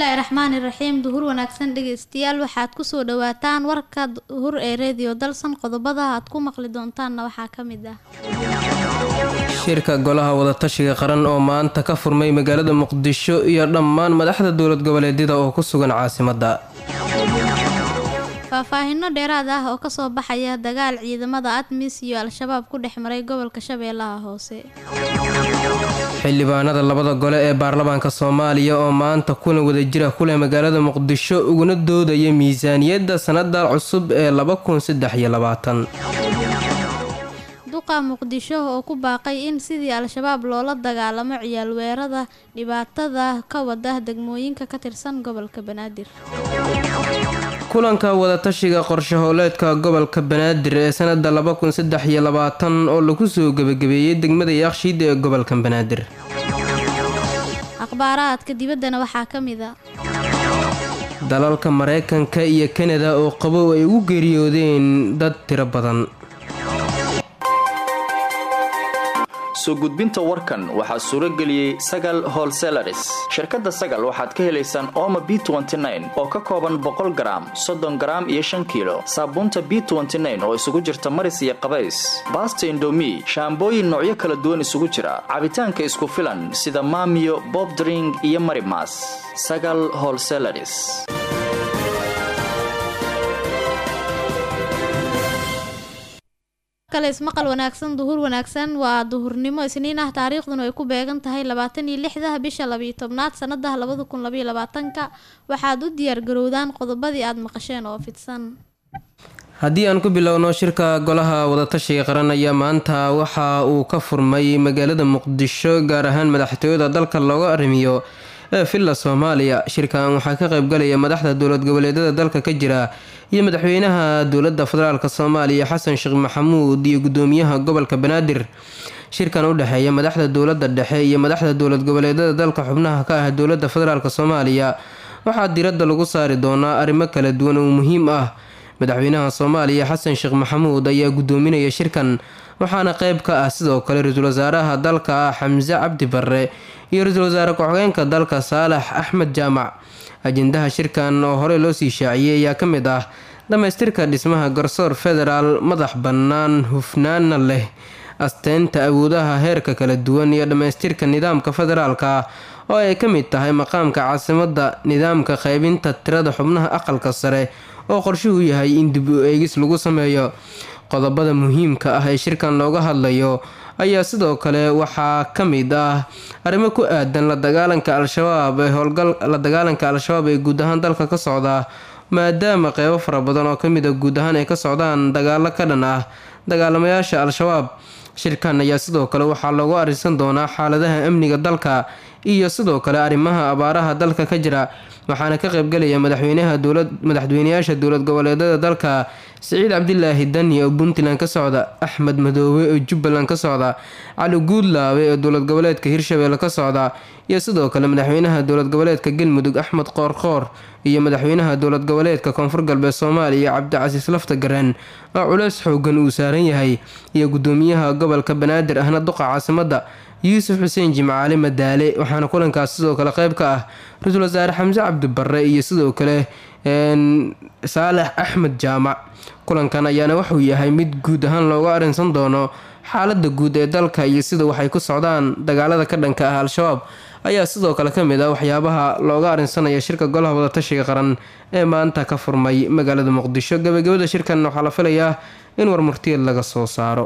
bismillaahi raxmaani raxiim duhur wanaagsan dhegeystayaal waxaad kusoo dhawaataan warka duhur ee reediyo dalsan qodobada aad ku maqli doontaanna waxaa ka mid ah shirka golaha wadatashiga qaran oo maanta ka furmay magaalada muqdisho iyo dhammaan madaxda dowlad goboleedyada oo ku sugan caasimadda faahfaahino dheeraad ah oo kasoo baxaya dagaal ciidamada admis iyo al-shabaab ku dhex maray gobolka shabeellaha hoose xildhibaanada labada gole ee baarlamaanka soomaaliya oo maanta kulan wadajira ku leh magaalada muqdisho uguna doodaya miisaaniyadda sanada cusub ee duqa muqdisho oo ku baaqay in sidii al-shabaab loola dagaalamo ciyaalweerada dhibaatada ka wada degmooyinka ka tirsan gobolka banaadir kulanka wadatashiga qorshahooleedka gobolka banaadir ee sanada oo lagu soo gebagabeeyey degmada yaaqshiid ee gobolka banaadir akhbaaraadka dibaddana waxaa ka mid a dalalka mareykanka iyo kanada oo qabow ay ugu geeriyoodeen dad tiro badan soo gudbinta warkan waxaa suuro geliyey sagal holselaris shirkadda sagal waxaad ka helaysaan ooma b oo ka kooban boqol garaam soddon garaam iyo shan kiilo saabuunta b oo isugu jirta maris iyo qabays baasta indomi shaambooyin noocyo kala duwan isugu jira cabitaanka isku filan sida maamiyo bobdring iyo marimas sagal holselaris kale ismaqal wanaagsan duhur wanaagsan waa duhurnimo isniin ah taariikhduna ay ku beegan tahay labaatan iyo lixda bisha labiyo tobnaad sanada labada kun labaiyo labaatanka waxaad u diyaargarowdaan qodobadii aada maqasheen oo fidsan haddii aan ku bilowno shirka golaha wadatashiga qaran ayaa maanta waxa uu ka furmay magaalada muqdisho gaar ahaan madaxtooyada dalka looga arrimiyo ee villa soomaaliya shirkan waxaa ka qaybgalaya madaxda dowlad goboleedyada dalka ka jira iyo madaxweynaha dowladda federaalk soomaaliya xasan sheekh maxamuud iyo gudoomiyaha gobolka banaadir shirkan u dhexeeya madaxda dowladda dhexe iyo madaxda dowlad goboleedyada dalka xubnaha ka ah dowladda federaalk soomaaliya waxaa diradda lagu saari doonaa arrimo kala duwan oo muhiim ah madaxweynaha soomaaliya xasan sheekh maxamuud ayaa gudoominaya shirkan waxaana qeyb ka ah sidoo kale ra-iisul wasaaraha dalka ah xamse cabdi barre iyo ra-iisul wasaare ku-xigeenka dalka saalax axmed jaamac ajendaha shirkan oo horey loo sii shaaciyey ayaa ka mid ah dhammaystirka dhismaha garsoor federaal madax bannaan hufnaana leh asteynta awoodaha heerka kala duwan iyo dhammaystirka nidaamka federaalka oo ay ka mid tahay maqaamka caasimadda nidaamka qaybinta tirada xubnaha aqalka sare oo qorshuhu yahay in dib u eegis lagu sameeyo qodobada muhiimka ah ee shirkan looga hadlayo ayaa sidoo kale waxaa ka mid ah arrimo ku aadan la dagaalanka al-shabaab ee howlgal la dagaalanka al-shabaab ee guud ahaan dalka ka socda maadaama qeybo fara badan oo kamid a guud ahaan ay ka socdaan dagaalo ka dhan ah dagaalamayaasha al-shabaab shirkan ayaa sidoo kale waxaa loogu arinsan doonaa xaaladaha amniga dalka iyo sidoo kale arrimaha abaaraha dalka ka jira waxaana ka qaybgalaya madaxweynaha dowlad madaxweynayaasha dowlad goboleedyada dalka siciid cabdilaahi dani oo puntland ka socda axmed madoobe oo jubbaland ka socda cali guudlaabe oo dowlad goboleedka hirshabeelle ka socda iyo sidoo kale madaxweynaha dowlad goboleedka galmudug axmed qoorqoor iyo madaxweynaha dowlad goboleedka koonfur galbeed soomaaliya cabdicasiis lafta gareen oo culeys xoogan uu saaran yahay iyo gudoomiyaha gobolka banaadir ahna duqa caasimadda yuusuf xuseen jimcaale madaale waxaana kulankaas sidoo kale qeyb ka ah ra-iisul wasaare xamse cabdi barre iyo sidoo kale saalax axmed jaamac kulankan ayaana wuxuu yahay mid guud ahaan looga arinsan doono xaalada guud ee dalka iyo sida waxay ku socdaan dagaalada ka dhanka ah al-shabaab ayaa sidoo kale ka mid ah waxyaabaha looga arinsanaya shirka golaha wadatashiga qaran ee maanta ka furmay magaalada muqdisho gabagabada shirkan waxaa la filayaa in warmurtiyeed laga soo saaro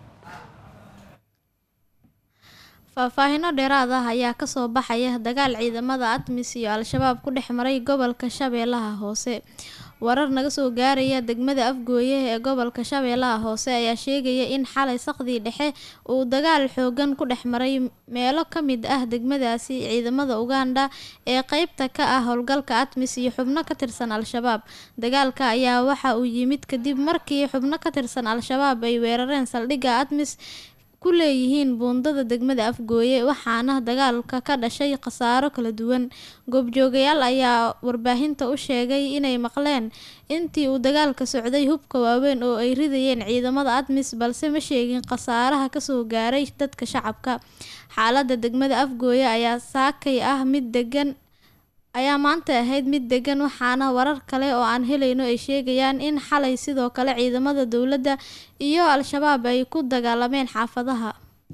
faahfaahino dheeraad ah ayaa kasoo baxaya dagaal ciidamada admis iyo al-shabaab ku dhex maray gobolka shabeellaha hoose warar naga soo gaaraya degmada afgooye ee gobolka shabeellaha hoose ayaa sheegaya in xalay saqdii dhexe uu dagaal xoogan ku dhex maray meelo ka mid ah degmadaasi ciidamada uganda ee qeybta ka ah howlgalka admis iyo xubno ka tirsan al-shabaab dagaalka ayaa waxa uu yimid kadib markii xubno ka tirsan al-shabaab ay weerareen saldhigga admis ku leeyihiin buundada degmada afgooye waxaana dagaalka ka dhashay khasaaro kala duwan goobjoogayaal ayaa warbaahinta u sheegay inay maqleen intii uu dagaalka socday hubka waaweyn oo ay ridayeen ciidamada admis balse ma sheegin khasaaraha kasoo gaaray dadka shacabka xaalada degmada afgooye ayaa saakay ah mid degan ayaa maanta ahayd mid degan waxaana warar kale oo aan helayno ay sheegayaan in xalay sidoo kale ciidamada dowladda iyo al-shabaab ay ku dagaalameen xaafadaha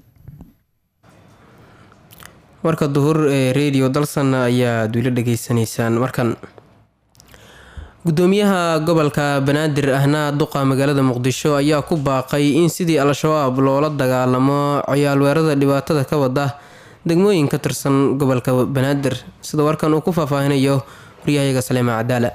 warka duhur ee radio dalsan ayaad weli dhageysanaysaan markan gudoomiyaha gobolka banaadir ahna duqa magaalada muqdisho ayaa ku baaqay in sidii al-shabaab loola dagaalamo ciyaalweerada dhibaatada ka wada degmooyin ka tirsan gobolka banaadir sida warkan uu ku faahfaahinayo waryahayaga saleema cadaala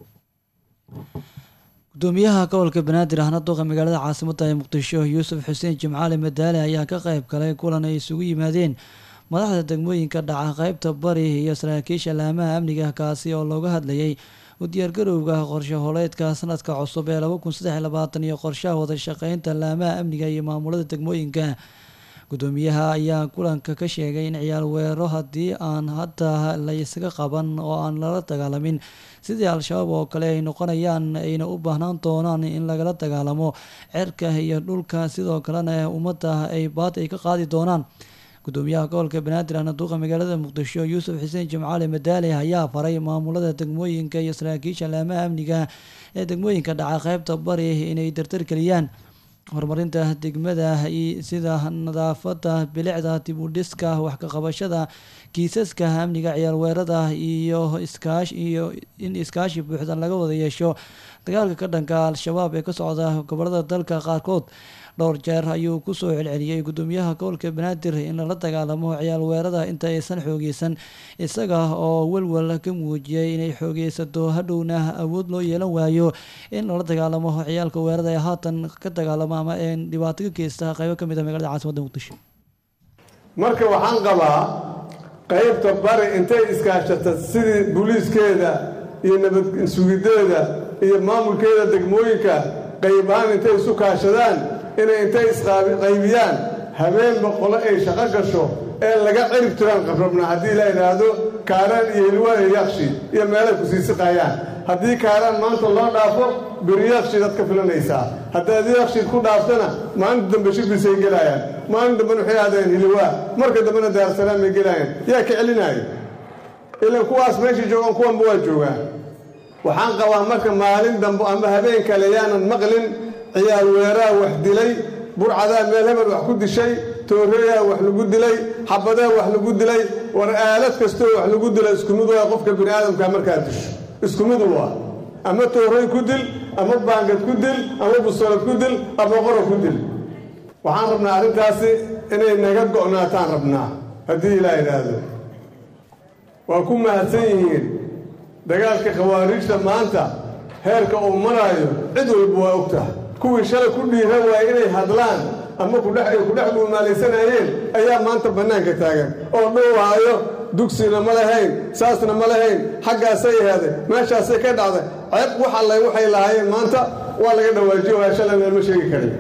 gudoomiyaha gobolka banaadir ahna duqa magaalada caasimada ee muqdisho yuusuf xuseen jimcaali madaale ayaa ka qayb galay kulan ay isugu yimaadeen madaxda degmooyinka dhaca qeybta bari iyo saraakiisha laamaha amniga kaasi oo looga hadlayay u diyaargarowga qorshe holeedka sanadka cusub ee laba kun saddex labaatan iyo qorshaha wadashaqeynta laamaha amniga iyo maamulada degmooyinka gudoomiyaha ayaa kulanka ka sheegay in ciyaal weero haddii aan hadda la isaga qaban oo aan lala dagaalamin sidii al-shabaab oo kale ay noqonayaan ayna u baahnaan doonaan in lagala dagaalamo cerka iyo dhulka sidoo kalena ummadda ay baad ay ka qaadi doonaan gudoomiyaha gobolka banaadir ahna duuqa magaalada muqdisho yuusuf xuseen jimcaali madaale ayaa faray maamulada degmooyinka iyo saraakiisha laamaha amniga ee degmooyinka dhaca qeybta bari inay dardargeliyaan horumarinta degmada sida nadaafada bilicda dib u dhiska wax ka qabashada kiisaska amniga ciyaalweerada iyo iskaash iyo in iskaashi buuxdan laga wada yeesho dagaalka ka dhanka al-shabaab ee ka socda gobolada dalka qaarkood dhowr jeer ayuu kusoo celceliyey gudoomiyaha gobolka banaadir in lala dagaalamo ciyaal weerada inta aysan xoogeysan isaga oo welwel ka muujiyay inay xoogeysato hadhowna awood loo yeelan waayo in lala dagaalamo ciyaalka weerada ee haatan ka dagaalamo ama dhibaato ka geysta qeybo kamid a magalada caasimada muqdisho marka waxaan qabaa qeybta bari intay iskaashata sidii booliiskeeda iyo nabad sugideeda iyo maamulkeeda degmooyinka qaybahaan intay isu kaashadaan inay intay isqaybiyaan habeenba qolo ay shaqo gasho ee laga cirib tiraan qabrabna haddii la idhaahdo kaaraan iyo hilwaa iyo yakshi iyo meelay ku sii siqaayaan haddii kaaraan maanta loo dhaafo beri yakshidaad ka filanaysaa haddaad yakshiid ku dhaaftana maalinta dambe shibisay gelaayaan maalin dambena waxay aadeen hilwaa marka dambena daarsalaam ay gelaayaan yaa ka celinaayo ilan kuwaas meeshai joogaan kuwanba waa joogaan waxaan qabaa marka maalin dambe ama habeen kale yaanan maqlin ciyaal weeraa wax dilay burcadaa meel hebel wax ku dishay tooreeyaa wax lagu dilay xabadaa wax lagu dilay war aalad kastoo wax lagu dila isku mid waa qofka bini aadamkaa markaa disho isku mid waa ama toorey ku dil ama baangad ku dil ama busolad ku dil ama qoro ku dil waxaan rabnaa arrintaasi inay naga go'naataan rabnaa haddii ilaa idhaahdo waa ku mahadsan yihiin dagaalka khawaariijta maanta heerka uu maraayo cid walba waa ogtaha kuwii shalay ku dhiiran waaya inay hadlaan ama kudhex ay ku dhex dhuumaalaysanayeen ayaa maanta bannaanka taagan oo dhowaayo dugsina ma lahayn saasna ma lahayn xaggaasay ahaaday meeshaasay ka dhacday ceeb wax allay waxay lahaayeen maanta waa laga dhawaajiyo waa shalay meelma sheegi karin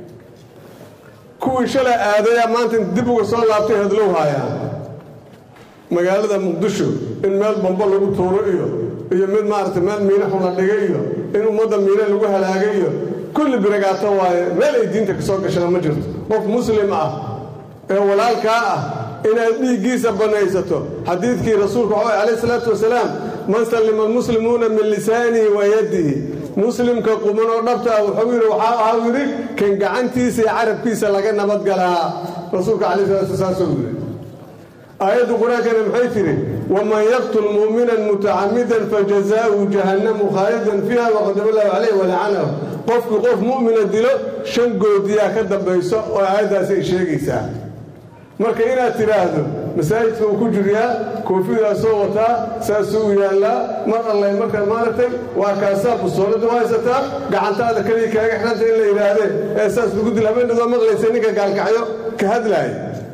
kuwii shalay aadayaa maanta dib uga soo laabtay hadlow haayaan magaalada muqdisho in meel bambo lagu tuuro iyo iyo mid maaragtay meel miina xun la dhigay iyo in ummadda miina lagu halaagay iyo kulli biragaato waaye meel ay diinta ka soo gashana ma jirto qof muslim ah ee walaalkaa ah inaad dhiiggiisa bannaysato xadiidkii rasuulka waxaa calayh isalaatu wasalaam man sallima almuslimuuna min lisaanihi wa yadihi muslimka quman oo dhabta ah wuxuu yidhi waxaa ahaa yidhi kan gacantiisa iyo carabkiisa laga nabadgalaa rasuulka calayh salatu wasalaam soo yidhi aayaddu qur-aankana maxay tidhi waman yaqtul mu'minan mutacamidan fajazaa'uhu jahannamu khaalidan fiiha waqadaba allahu calayh walacanahu qofkii qof mu'mina dilo shan goodiyaa ka dambayso oo aayaddaasi ay sheegaysaa marka inaad tidhaahdo masaajidka uu ku jiryaa koofidaa soo wataa saasuu u yaallaa mar allay markaa maaragtay waa kaasaa busoolada u haysataa gacantaada keliya kaaga xidhanta in la yidhaahdee ee saas lagu dil habeenadoo maqlaysa ninka gaalkacyo ka hadlaaya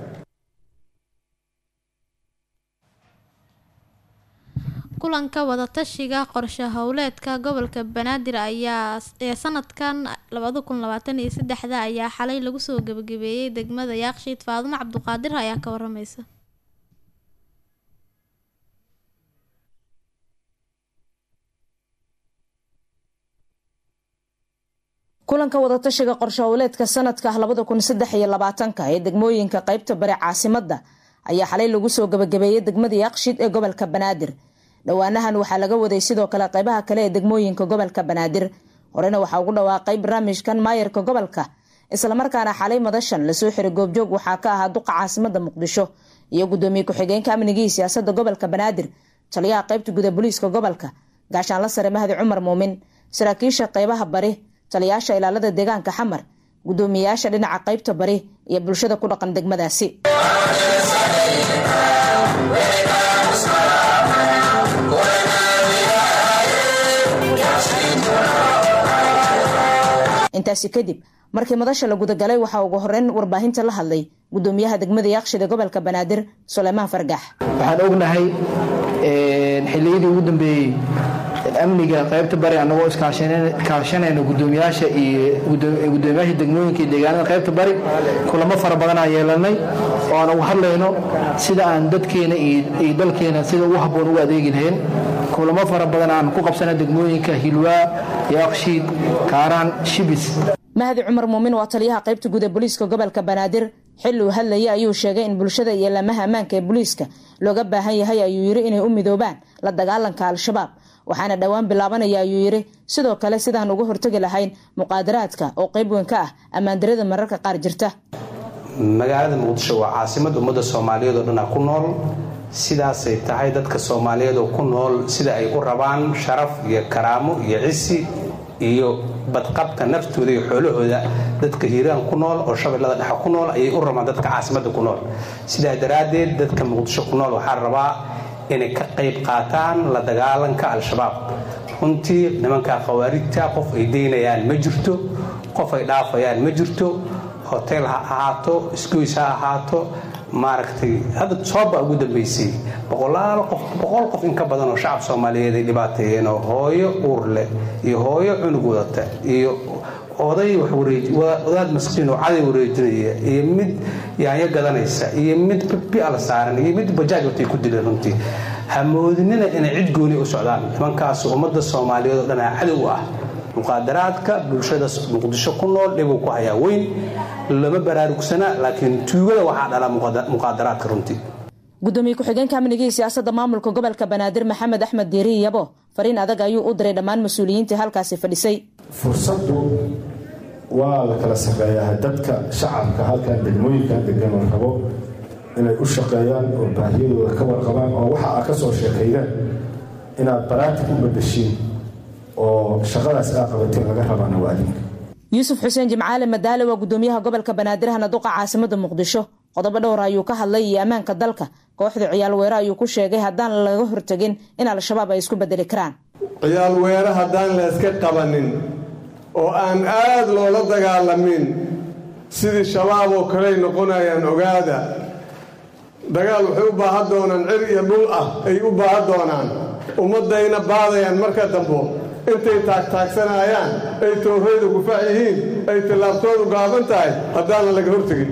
kulanka wadatashiga qorshe howleedka gobolka banaadir ayaa ee sanadkan labada kun labaatan iyo saddexda ayaa xalay lagu soo gebagabeeyey degmada yaakshiid faadumo cabduqaadir ayaa ka waramaysa kulanka wadatashiga qorshe howleedka sanadka labada kun saddex iyo labaatanka ee degmooyinka qeybta bari caasimada ayaa xalay lagu soo gebagabeeyey degmada yaakshiid ee gobolka banaadir dhowaanahan waxaa laga waday sidoo kale qaybaha kale ee degmooyinka gobolka banaadir horena waxaa ugu dhawaaqay barnaamijkan maayarka gobolka islamarkaana xalay madashan lasoo xiray goobjoog waxaa ka ahaa duqa caasimada muqdisho iyo gudoomiye ku-xigeenka amnigii siyaasada gobolka banaadir taliyaha qaybta guda booliiska gobolka gaashaanla sare mahdi cumar muumin saraakiisha qaybaha bari taliyaasha ilaalada deegaanka xamar gudoomiyeyaasha dhinaca qaybta bari iyo bulshada ku dhaqan degmadaasi intaasi kadib markii madasha la gudagalay waxaa ugu horeyn warbaahinta la hadlay gudoomiyaha degmada yaaqshida gobolka banaadir suleymaan fargax waxaan ognahay xiliyadii ugu dambeeyey amniga qaybta bari anagoo iskaashanayno gudoomiyaasha iyo gudoomiyaasha degmooyinka iyo deegaanada qaybta bari kulamo fara badan aan yeelanay oo aan ugu hadlayno sida aan dadkeena iyo dalkeena sida ugu habboon ugu adeegi lahayn kulamo fara badan aan ku qabsana degmooyinka hilwaa yaaqshiid kaaraan shibis mahdi cumar muumin waa taliyaha qaybta guud ee booliiska gobolka banaadir xilli uu hadlayay ayuu sheegay in bulshada iyo laamaha ammaanka ee booliiska looga baahan yahay ayuu yiri inay u midoobaan la dagaalanka al-shabaab waxaana dhowaan bilaabanaya ayuu yiri sidoo kale sidaan uga hortagi lahayn muqaadaraadka oo qayb weyn ka ah ammaandarada mararka qaar jirta magaalada muqdisho waa caasimad ummadda soomaaliyeed oo dhan ah ku nool sidaasay tahay dadka soomaaliyeed oo ku nool sida ay u rabaan sharaf iyo karaamo iyo cisi iyo badqabka naftooda iyo xoolahooda dadka hiiraan ku nool oo shabeellada dhexe ku nool ayay u rabaan dadka caasimadda ku nool sidaa daraaddeed dadka muqdisho ku nool waxaa rabaa inay ka qayb qaataan la dagaalanka al-shabaab runtii nimankaa khawaarijta qof ay daynayaan ma jirto qof ay dhaafayaan ma jirto hotel ha ahaato isgoys ha ahaato maaragtay hadda sooba ugu dambaysay boqolaal qof boqol qof in ka badan oo shacab soomaaliyeed ay dhibaateeyeen oo hooyo uur leh iyo hooyo cunug wadata iyo oday wadaad maskiin oo caday wareejinaya iyo mid yaanyo gadanaysa iyo mid biala saaran iyo mid bajaaj watay ku dileen runtii hamoodinina inay cid gooni u socdaan nimankaas ummadda soomaaliyeed oo dhanaa cadow ah muqaadaraadka bulshada muqdisho ku nool dhibuu ku hayaa weyn lama baraarugsana laakiin tuugada waxaa dhala muqaadaraadka runtii gudoomiye ku-xigeenka amnigii siyaasada maamulka gobolka banaadir maxamed axmed diiri yabo fariin adag ayuu u diray dhammaan mas-uuliyiintii halkaasi fadhisay fursaddu waa la kala shaqeeyaa dadka shacabka halkan degmooyinkan degan oo rabo inay u shaqeeyaan oo baahiyadooda ka warqabaan oo waxa aad ka soo sheekaydaan inaad baraatig u badashiin oo shaqadaas aa qabateen laga rabaana waa adinka yuusuf xuseen jimcaale madaale waa gudoomiyaha gobolka banaadir hana duqa caasimada muqdisho qodobo dhowr ayuu ka hadlay iyo ammaanka dalka kooxda ciyaal weere ayuu ku sheegay haddaan laga hortagin in al-shabaab ay isku bedeli karaan ciyaal weere haddaan la yska qabanin oo aan aad loola dagaalamin sidii shabaab oo kaley noqonayaan ogaada dagaal waxay u baahan doonaan cir iyo dhul ah ay u baahan doonaan ummaddayna baadayaan marka dambo intay taagtaagsanayaan ay toorayda gufaac yihiin ay tillaabtoodu gaaban tahay haddaanan laga hortegin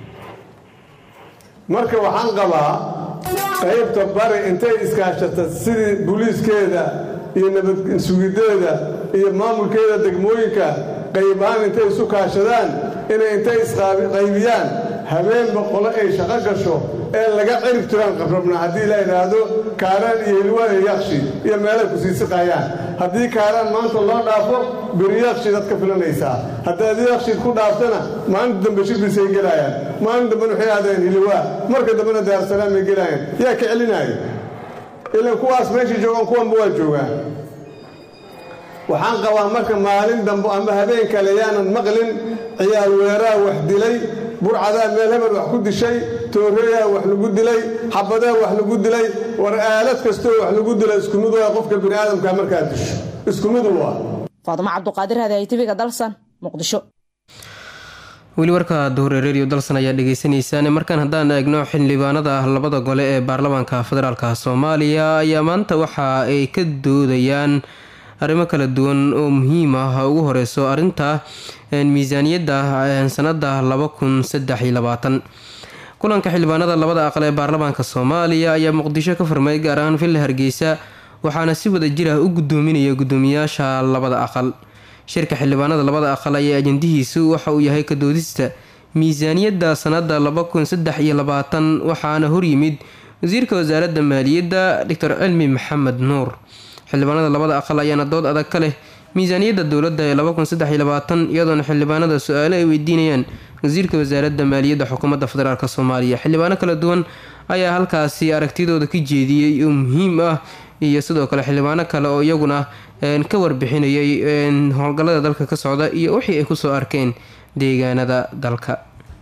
marka waxaan qabaa qaybta bari intay iskaashata sidii buliiskeeda iyo nabadsugideeda iyo maamulkeeda degmooyinka qaybahaan intay isu kaashadaan inay intay isqaybiyaan habeenba qolo ay shaqo gasho ee laga cirib tiraan qabrabna haddii la idhaahdo kaaraan iyo hilwaan iyo yakshi iyo meelay ku sii siqayaan haddii kaaraan maanta loo dhaafo beri yakshiid aad ka filanaysaa haddaad yakshiid ku dhaaftana maalinta dambe shibisay gelaayaan maalin dambena waxay aadeen hilwaa marka dambena daarsalaam ay gelaayaan yaa ka celinaayo ilan kuwaas meeshai joogaan kuwanba waa joogaan waxaan qabaa marka maalin dambe ama habeen kale yaanan maqlin ciyaal weeraa wax dilay burcadaa meel hebel wax ku dishay tooreeyaa wax lagu dilay xabadaa wax lagu dilay war aalad kastoo wax lagu dila isku mid waa qofka bini aadamka markaad disho isku mid waa faadumo cabduqaadir hadaay tv-ga dalsan muqdisho weli warka duhure redio dalsan ayaa dhegeysaneysaan markaan haddaan eegno xildhibaanada labada gole ee baarlamaanka federaalk soomaaliya ayaa maanta waxa ay ka doodayaan arrimo kala duwan oo muhiim ah ugu horeyso arinta miisaaniyadda sanada laba kun saddex iyo labaatan kulanka xildhibaanada labada aqal ee baarlamaanka soomaaliya ayaa muqdisho ka furmay gaar ahaan villa hargeysa waxaana si wada jir ah u gudoominaya gudoomiyaasha labada aqal shirka xildhibaanada labada aqal ayaa ajandihiisu waxa uu yahay kadoodista miisaaniyadda sanada laba kun saddex iyo labaatan waxaana horyimid wasiirka wasaaradda maaliyadda doctor cilmi maxamed nuur xildhibaanada labada aqal ayaana dood adag ka leh miisaaniyadda dowladda ee iyadoona xildhibaanada su-aalo ay weydiinayaan wasiirka wasaaradda maaliyadda xukuumadda federaalk soomaaliya xildhibaano kala duwan ayaa halkaasi aragtidooda ka jeediyey oo muhiim ah iyo sidoo kale xildhibaano kale oo iyaguna ka warbixinayay howlgallada dalka ka socda iyo wixii ay kusoo arkeen deegaanada dalka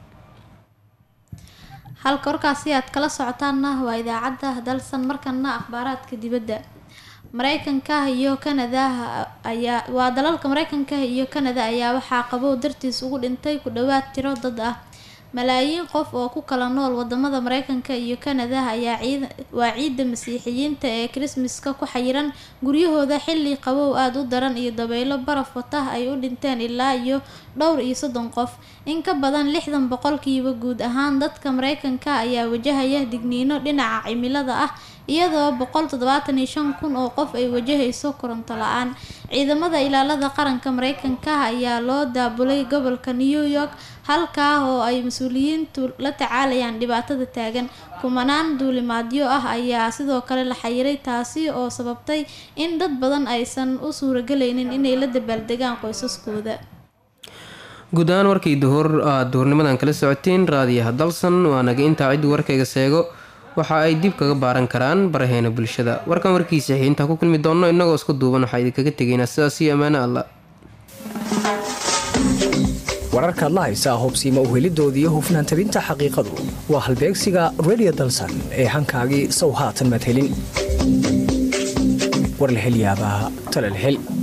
halka warkaasi aad kala socotaanna waa idaacadda dalsan markana akhbaaraadka dibadda mareykanka iyo kanada ayaa waa dalalka mareykanka iyo kanada ayaa waxaa qabow dartiis ugu dhintay ku dhawaad tiro dad ah malaayiin qof oo ku kala nool wadamada mareykanka iyo kanada ayaa waa ciidda masiixiyiinta ee krismaska ku xayiran guryahooda xilli qabow aada u daran iyo dabaylo baraf wata ay u dhinteen ilaa iyo dhowr iyo soddon qof in ka badan lixdan boqolkiiba guud ahaan dadka mareykanka ayaa wajahaya digniino dhinaca cimilada ah iyadoo boqol toddobaatan iyo shan kun oo qof ay wajahayso koronto la-aan ciidamada ilaalada qaranka mareykanka ayaa loo daabulay gobolka new york halkaa oo ay mas-uuliyiintu la tacaalayaan dhibaatada taagan kumanaan duulimaadyo ah ayaa sidoo kale la xayiray taasi oo sababtay in dad badan aysan u suuragelaynin inay la dabaaldegaan qoysaskooda guud ahaan warkii duhur aad duhurnimadan kala socoteen raadiyaha dalsan waa naga intaa ciddii warkayga seego waxa ay dib kaga baaran karaan baraheena bulshada warkan warkiisa xi intaa ku kulmi doonno innagoo isku duuban waxaa idinkaga tegaynaa sidaas iyo ammaano allah wararkaad la haysaa hubsiima uhelidoodii hufnaan tabinta xaqiiqadu waa halbeegsiga redio dalsan ee hankaagii sow haatan maad helin war la hel yaabaa tale la hel